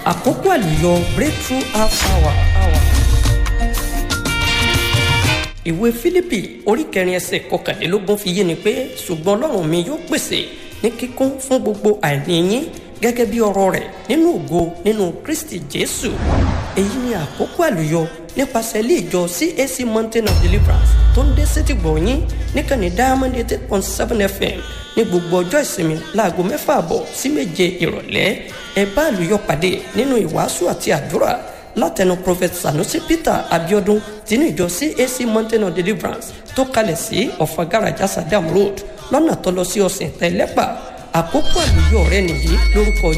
àkókò àlùyọ breakthrough half hour. hour. ìwé fílípì orí kẹrin ẹsẹ̀ kọkànlélógún fi yé ni pé ṣùgbọ́n ọlọ́run mi yóò pèsè ní kíkún fún gbogbo àìní yín gẹ́gẹ́ bí ọ̀rọ̀ rẹ̀ nínú ògo nínú kristi jésù èyí ni àkókò àlùyọ nípasẹ̀ ilé ìjọ cac mountain of deliverance tó ń dé sétí gbọ̀nyín níkànnì diamond eight point seven fm ní gbogbo ọjọ́ ìsinmi láago mẹ́fà àbọ̀ sí méje ìrọ̀lẹ́ ẹ bá àlùyọ pàdé nínú ìwàásù àti àdúrà látẹnu prophet sanusi peter abiodun tinú ìjọ cac mountain of deliverance tó kalẹ̀ sí ọ̀fagaraja sadam road lọ́nà tó lọ sí ọ̀sìn tẹ́lẹ́pà àkókò àlùyọ rẹ nìyí lórúkọ